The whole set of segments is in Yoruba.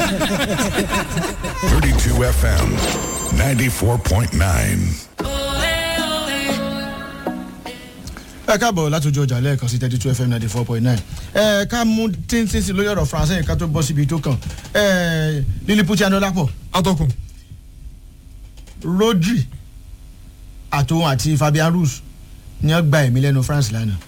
32 FM, 94.9. ẹ káàbọ̀ láti ojú ọjà lẹ́ẹ̀kan sí thirty two fm ninety four point nine ẹ ká mú tíntín sí lórí ọ̀rọ̀ faransé ká tó bọ́ síbi tó kàn ẹ liliputi anolapo atọ́kùn rodri àtòun àti fabian rus ni wọ́n gba ẹ̀mí lẹ́nu france lánàá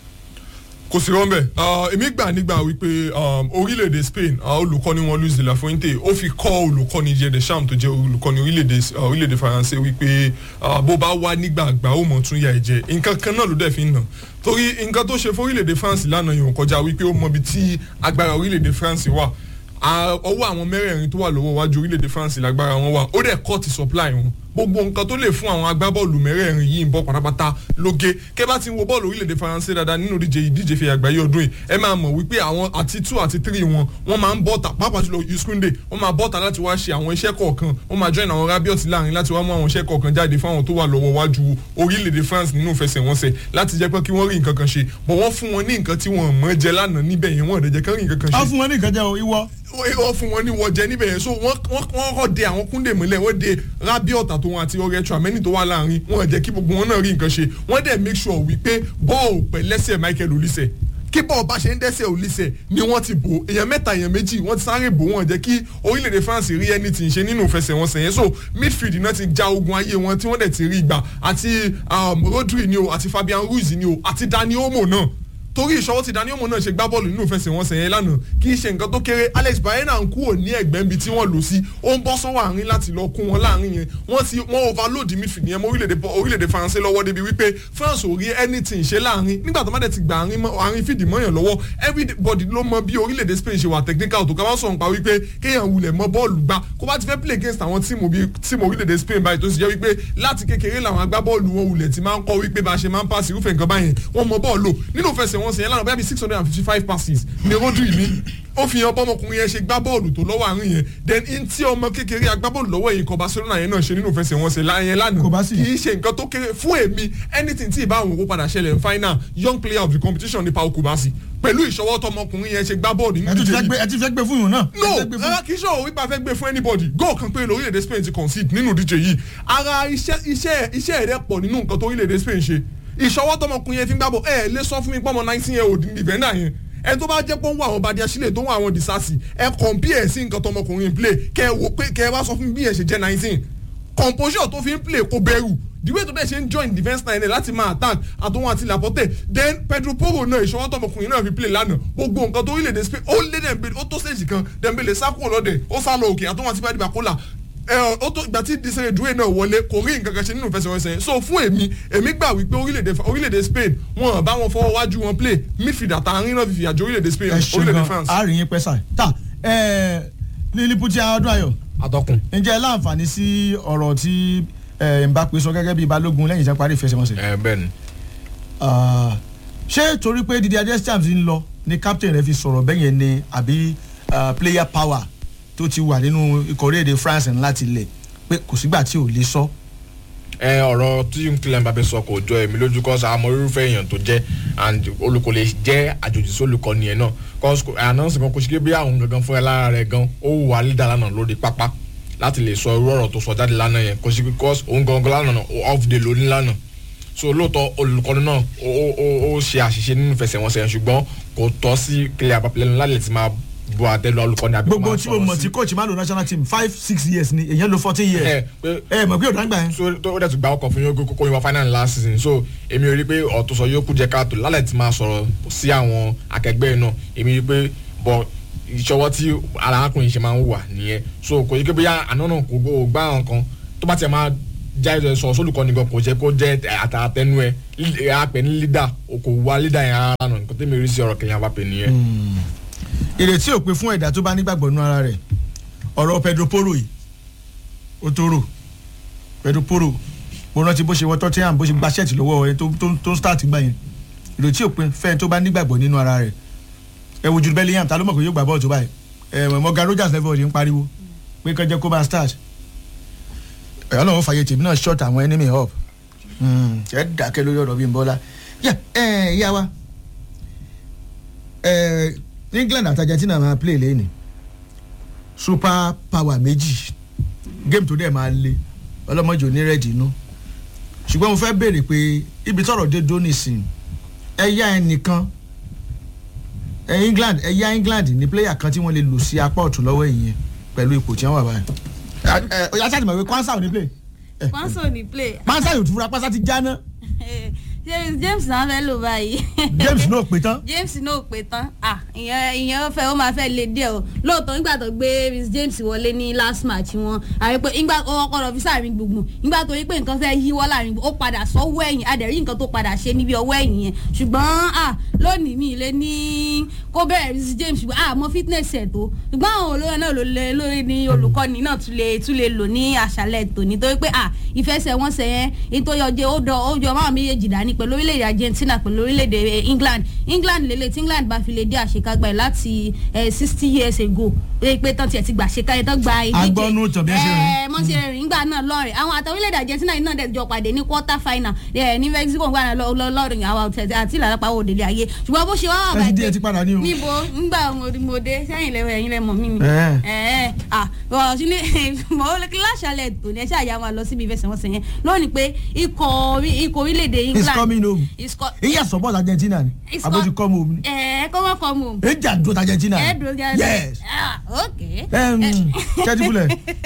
kò sí rọ́ńbẹ́ èmi gbà nígbà wípé um, orílẹ̀-èdè spain uh, olùkọ́ni wọn luis de la fuente ó fi kọ́ olùkọ́ni jẹ́ de sham tó jẹ́ olùkọ́ni orílẹ̀-èdè uh, orílẹ̀-èdè faransé wípé uh, bó bá wá nígbà àgbà ó mọ̀ tún ya ẹ̀jẹ̀ nǹkan kan náà ló dẹ̀ fi ń nà torí nǹkan tó ṣe fún orílẹ̀-èdè france lánàá yòó kọjá wípé ó mọbi tí agbára orílẹ̀-èdè france wà ọwọ́ àwọn mẹ́rẹ̀ẹ̀rin tó wà lọ́wọ́ wájú orílẹ̀-èdè france lágbára wọn wà ó dẹ̀ cut supply wọn gbogbo nǹkan tó lè fún àwọn agbábọ́ọ̀lù mẹ́rẹ̀ẹ̀rin yìí ń bọ́ pátápátá lóge kẹ́ bá ti ń wo bọ́ọ̀lù orílẹ̀-èdè faransé dáadáa nínú ìdíje ìdíje fi àgbáyé ọdún yìí ẹ máa mọ̀ wípé àwọn àti two àti three wọn wọ́n máa ń bọ́ta pàápàá jùlọ yuskunde wọ́n máa bọ́ta láti wá ṣe àwọn iṣẹ́ kọ̀ọ̀kan wọ́n máa join àwọn rabiot láàrin láti wá mú àwọn iṣẹ́ kọ̀ọ̀kan jáde fún àwọn tó wà lọ́wọ́ wájú orílẹ̀-èdè france nínú ìfẹsẹ̀wọnsẹ̀ láti jẹ́ pé kí wọ́n rí nǹkan kan ṣe bọ̀ wọ́n fún wọn ní nǹkan tí wọ́n mọ̀ jẹ lánàá níbẹ̀ yẹn wọ́n ò dẹ̀ jẹ́ kán rí nǹkan kan ṣe wọ́n fún wọn ní nǹkan jẹ́ o ìwọ wọ́n fún wọn ní wọ́jẹ níbẹ̀ yẹn so wọ́n wọ́n kọ́ de àwọn kúndé mọ́lẹ̀ wọ́n de rabiot àtòun àti ọrẹ tramẹ́nì tó wà láàrin wọ́n jẹ́ kí gbogbo wọn náà rí nǹkan ṣe wọ́n dẹ̀ make sure wípé bọ́ọ̀ pẹ̀ lẹ́sẹ̀ michael olise kí bọ́ọ̀ bá ṣe ń dẹ́sẹ̀ olise ni wọ́n ti bò èèyàn mẹ́ta èèyàn méjì wọ́n ti sáré bò wọ́n jẹ́ kí orílẹ̀-èdè france rí ẹni tí ń ṣe nínú ìfẹsẹ̀wọnsẹ̀ yẹn so midfield náà ti já ogun ayé wọn tí wọ́n dẹ̀ ti rí ìgbà àti rodri ni o àti fabian ruiz ni o àti dani olmo náà torí ìṣọwọ́ ti dani ọmọ náà ṣe gbá bọ́ọ̀lù nínú ìfẹsẹ̀wọnsẹ̀ yẹn lánàá kì í ṣe nǹkan tó kéré alex bayena ń kúrò ní ẹ̀gbẹ́ níbi tí wọ́n lò sí ó ń bọ́ sọ́wọ́ àárín láti lọ kún wọn láàrin yẹn wọ́n ti wọ́n overload midfield yẹn mọ́ orílẹ̀-èdè faransé lọ́wọ́ débi wípé france ò rí anything ṣe láàrin nígbà tó má dẹ̀ ti gba àárín fìdí mọ́yàn lọ́wọ́ everybody ló mọ bí orílẹ̀-èdè spain ṣe wà technical tó ká wá sọ̀rọ̀ pa wípé kéèyàn wulẹ̀ mọ bọ́ọ̀lù gbá kó bá ti fẹ́ play against àwọn tíìmù bíi tíìmù orílẹ̀-èdè spain báyìí tó sì jẹ́ wípé láti kékeré làwọn agbábọ́ọ̀lù wọn wulẹ̀ ti máa ń kọ́ wípé bá a ṣe máa ń pass irúfẹ́ nǹkan báyẹn wọ́n mọ bọ́ọ̀lù nínú ìfẹsẹ̀wọnsẹ̀ yẹn lánàá bẹ́ẹ̀ bí six hundred and fifty five passes ni rodri ní ó fi hàn bọ́mọkùnrin yẹn ṣe gbá bọ́ọ̀lù tó lọ́wọ́ àárín yẹn then in tí ọmọ kékeré agbábọ́ọ̀lù lọ́wọ́ yìí kan barcelona yẹn náà ṣe nínú ìfẹsẹ̀wọnsẹ̀ yẹn lánàá kì í ṣe nǹkan tó kéré fún èmi anything tí ìbá àwọn òkú padà ṣẹlẹ̀ ní final young player of the competition ní paul kubasi pẹ̀lú ìṣọwọ́ tọmọkùnrin yẹn ṣe gbá bọ́ọ̀lù nínú ìdíje yìí. ẹ ti fẹ́ gbé fún yìí náà. no rárá kì í ṣòro wípé a fẹ́ gbé fún anybody goal kan pé lórílẹ̀‐èdè spain ti concede nínú ìdíje yìí ara iṣẹ́ iṣẹ́ ẹ̀rẹ́ pọ̀ nínú nǹkan tó orílẹ̀‐èdè spain ṣe ìṣọwọ́ tọmọkùnrin yẹn fi ń gbábọ̀ ẹ lè sọ fún mi pọ́nmọ nineteen year old defender yẹn ẹ tó bá jẹ́ pé ó ń wá àwọn badi asílẹ̀ tó ń wá àwọn disasi ẹ compare sí nǹkan tọmọkùnrin play kẹ ẹ wò pé kẹ ẹ wá sọ fún mi bí ẹ ṣe jẹ́ nineteen composure tó fi ń play kò bẹ̀rù the way tó dẹ̀ ṣe ń join defence line láti máa attack àtòwọn àti laporte then pedro poro náà ìṣọwọ́ tọmọkùnrin náà fi play lánàá gbogbo nǹkan tó orílẹ̀-èdè spain ó lé dẹ̀mbẹ̀lẹ̀ ó tó stage kan dẹ̀mbẹ̀lẹ̀ sákò lọ́dẹ̀ ó sá lọ òkè àtòwọn àti bá dìbà ó tó ìgbà tí disere dúró náà wọlé kò rí nǹkan kan ṣe nínú ìfẹsẹ̀wọnsẹ̀ so fún èmi èmi gbà wípé orílẹ̀-èdè orílẹ̀-èdè spain wọn bá wọn fọwọ́ wájú wọn play midfield àtàrin náà fìfì àjọ orílẹ̀-èdè spain orílẹ̀-èdè france. a rí yín pẹ́ sáà ta liliputi ọdún ayọ̀ atọ́kùn. ǹjẹ́ láǹfààní sí ọ̀rọ̀ tí mbappe sọ gẹ́gẹ́ bíi balógun lẹ́yìn tí wọ́n parí ìfẹsẹ̀wọnsẹ̀. ẹ bẹ́ẹ̀ ni. ṣé torí pé didi adestam ti ń lọ ni captain rẹ fi sọ̀rọ̀ bẹ́yẹn ni àbí player power tó ti wà nínú ikọ̀ orílẹ̀-èdè france láti lẹ̀ pé kò sígbà tí ò lè sọ. ẹ ọ̀rọ̀ tí Kylian Mbappe sọ kò jọ èmi lójú kọ́ sa àmọ́ irúfẹ́ èèyàn tó jẹ́ and olùkọ́ lè jẹ́ àjòjì sí olùkọ́ nìyẹn náà cause ànánsì kan kò sí bí àwọn gangan fúnra lára rẹ̀ gan ó wù wá lídà lánàá lórí pápá láti lè sọ irú ọ̀rọ̀ tó sọ jáde lánàá yẹn kò sí because òun gangan lánàá off day lóní lánàá so lóòótọ́ olùkọ́ni náà ó ṣe àṣìṣe nínú ìfẹsẹ̀wọnsẹ̀ ṣùgbọ́n kò tọ́ sí Kylian Mbappe lẹ́nu láti ti máa bu àtẹlu olùkọ́ni àbí gbogbo tí o mọ̀ tí coach máa lo national team five six years ni èyàn lo fourteen years ẹ pé ẹ mọ̀ pé o dáńgbà yẹn. so tó dẹ̀ tún gba ọkọ̀ fún yín kókó yín wá final last season so èmi rí i pé ọ̀tún sọ yóò kú jẹ́ káàtó lálẹ́ tí máa sọ̀rọ̀ sí àwọn akẹgbẹ́ náà èmi rí i pé bọ̀ ìṣọwọ́ tí arákùnrin ṣe máa ń wà nìyẹn so kò yí pé bóyá àná náà kò gbá àwọn kan tó bá tiẹ̀ máa já ẹ sọ sólùkọ́ni gan kò jẹ́ kó jẹ́ àtàtẹnu ẹ àpẹ ní lídà kò wá lídà yẹn ara nà nǹkan tẹ́mi rí sí ọ̀rọ̀ Kylian Mbappe nìyẹn. ìrètí ò pé fún ẹ̀dá tó bá nígbàgbọ́ nínú ara rẹ̀ ọ̀rọ̀ Pedro Porro yìí ó tó rò Pedro Porro mo rántí bó ṣe wọ Tottenham bó ṣe gba ṣẹ́ẹ̀tì lọ́wọ́ ẹ tó ń start gbà yẹn ìrètí ò pé fẹ́ẹ́ tó bá nígbàgbọ́ nínú ara rẹ̀ ẹ wo Jude Bellingham ta ló mọ̀ pé yóò gbà bọ́ọ̀lù tó báyìí ẹ Morgan Rogers level ọ̀dẹ̀ ń pariwo pé kọjá kó bá start ẹ̀yọ́ náà ó fàyè tèmi náà short àwọn enemy up ẹ dákẹ́ lórí ọ̀rọ̀ Bímbọ́lá yà ẹ yà wa ẹ England àti Argentina máa play lẹ́yìn super power méjì game tó dẹ̀ máa le ọlọ́mọdé ò ní rẹ́ẹ̀dì inú ṣùgbọ́n mo fẹ́ béèrè pé ibi tọ̀rọ̀ dé dó nísìn ẹ̀yà ẹnìkan ẹ̀ England ẹ̀yà England ní player kan tí wọ́n lè lò sí apá ọ̀tún lọ́wọ́ ìyẹn pẹ̀lú ipò tí wọ́n wà báyìí. ẹ ẹ ọ̀yà sáà ti mọ̀ pé kwansa ò ní play pọ́nsọ̀ ní play kwansa yóò tún fura pásá ti jáná James James náà fẹ́ lò báyìí. James náà pé tán James náà pé tán ah ìyẹn ìyẹn fẹ́ ó máa fẹ́ lè díẹ̀ o lóòótọ́ nígbà tó gbé Reece James wọlé ní last match wọn àrí pé nígbà ó kọ́ lọ fi sáàrin gbùngbùn nígbà tó rí pé nǹkan fẹ́ yíwọ́ láàrin gbùngbùn ó padà sọ́wọ́ ẹ̀yìn adẹ̀rí nǹkan tó padà ṣe níbi ọwọ́ ẹ̀yìn yẹn ṣùgbọ́n ah lónìí mi lè ní kó bẹ̀rẹ̀ Reece James ṣùgbọ́n ah mo fitness ẹ̀ tó ṣùgbọ́n àwọn olóyè náà ló lè lórí ní olùkọ́ni náà tún lè tún lè lò ní àṣálẹ̀ tòní torí pé ah ìfẹsẹ̀wọnsẹ̀ yẹn nítorí ọjọ́ ó dọ̀ ó jọ máa méjèèjì dání pẹ̀lú orílẹ̀-èdè Argentina pẹ̀lú orílẹ̀-èdè England England lélẹ̀ tí England bá fi lè dé àṣekágbá ẹ̀ láti sixty years ago lè pé tán tiẹ̀ ti gbà ṣekáyẹ tán gba ìdíje Agbọ́nú tàn bí ẹ ṣe rìn. ẹ mọ́ ṣe rìn nígbà náà lọ́rìn àwọn àtàwọn orílẹ̀-èdè Argentina yìí náà dẹ̀ jọ pàdé ní quarter final ẹ̀ ní Mexico ń gbà lọ́rìn àwọn ọ̀tẹ̀ àti ìlànà pàwọ́ òdèlé ayé ṣùgbọ́n bó ṣe wá wà ẹ ti dé ẹ ti padà ní o. níbo ńgbà mo dé sẹ́yìn lẹ́wọ̀ ẹ̀yìn lẹ́mọ̀ mí ni Ẹ̀. ẹ̀ à ọ̀rọ̀ sí ní mọ̀ ó láṣàlẹ̀ tò ní ẹ ṣáà yà máa lọ síbi ìfẹsẹ̀wọnsẹ̀ yẹn lónìí pé ikọ̀ orí- ikọ̀ orílẹ̀-èdè he's England coming home Is co- iye support Argentina ni He's abojú co- come home ni ẹ̀ kọ́ wọ́n kọ́ mu èjì àdúró ti Argentina ẹ̀ dúró jáde yes ah ok kẹ́tìbúlẹ̀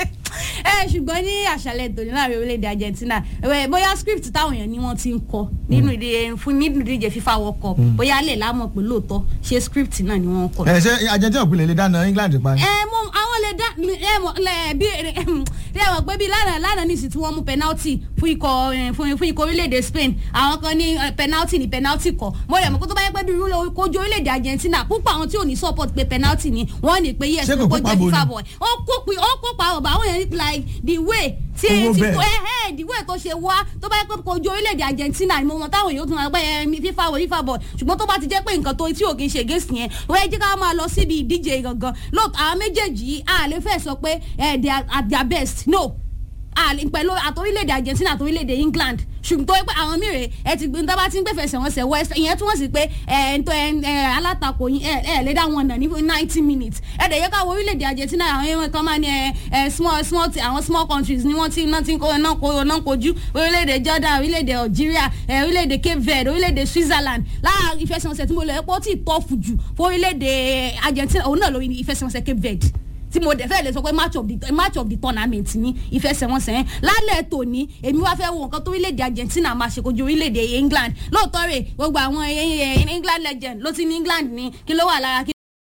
ẹ ṣùgbọ́n ní àṣàlẹ̀ tòní láàrin orílẹ̀-èdè Argentina ẹ, bóyá script táwọn èèyàn ni wọ́n ti ń kọ nínú ìdíje fún nínú ìdíje FIFA World Cup bóyá lè lámọ̀ pé lóòótọ́ ṣé script náà ni wọ́n kọ. ẹ ṣe Argentina òpinlẹ̀ lè dáná England pa ni. ẹ mọ àwọn lè dá ẹ mọ lẹ bí ẹ mọ pé bí lánàá lánàá nìsí tí wọ́n mú penalty fún ikọ̀ ẹ, fún fún ikọ̀ orílẹ̀-èdè Spain àwọn kan ní ẹ, penalty ní penalty kọ mo rẹ̀ mọ́ kó tó bá yẹ pé bí irú kojú orílẹ̀-èdè Argentina púpọ̀ àwọn tí ò ní support pé penalty ni wọ́n ní pé yes Ṣé kò kó kópa jẹ́ bo ni? FIFA boy ó kópa ó kópa ọ̀bà àwọn yẹn like the way tí Owó tí bẹ́ẹ̀. ẹ ẹ the way tó ṣe wá tó bá yẹ pé kojú orílẹ̀-èdè Argentina ni mo mọ táwọn èèyàn tún máa gbẹ́ ẹ FIFA boy FIFA boy ṣùgbọ́n tó bá ti jẹ́ pé nǹkan tó tí ò kì í ṣe against yẹn wọ́n ẹ jẹ́ ká máa lọ síbi ìdíje gangan lóòótọ́ àwọn méjèèjì yìí a lè fẹ́ sọ pé ẹ they are at their best no àlè pẹ̀lú àtòrílẹ̀-èdè Argentina àtòrílẹ̀-èdè England ṣùgbọ́n tó yẹ pé àwọn mìíràn ẹ ti gbé nígbà tí ń gbẹ̀fẹ̀sẹ̀ wọn sẹ̀ west ìyẹn túmọ̀ sí pé ẹ ń tọ́ ẹ ẹ alátakò yín ẹ ẹ lè dá wọn nà ní ninety minutes ẹ dẹ̀ yẹ ká wọ orílẹ̀-èdè Argentina àwọn ẹ̀wọ̀n kan máa ní ẹ ẹ small small ti àwọn small countries ni wọ́n ti náà ti ń kó náà kó náà kojú orílẹ̀-èdè Jordan orílẹ̀-èdè Algeria ẹ orílẹ̀-èdè Cape Verde orílẹ̀-èdè Switzerland lára ìfẹsẹ̀wọnsẹ̀ tí mo lọ ẹ pọ́ tí ì tọ́fù jù fún orílẹ̀-èdè Argentina òun náà lórí ìfẹsẹ̀wọnsẹ̀ Cape Verde tí mo dẹ̀ fẹ́ lè sọ pé match of the match of the tournament ní ìfẹsẹ̀wọnsẹ̀ yẹn lálẹ́ tòní èmi wá fẹ́ wo nǹkan tó orílẹ̀-èdè Argentina máa ṣe kojú orílẹ̀-èdè England lóòótọ́ rẹ̀ gbogbo àwọn eh, eh, England legend ló ti ní England ní kí ló wà lára kí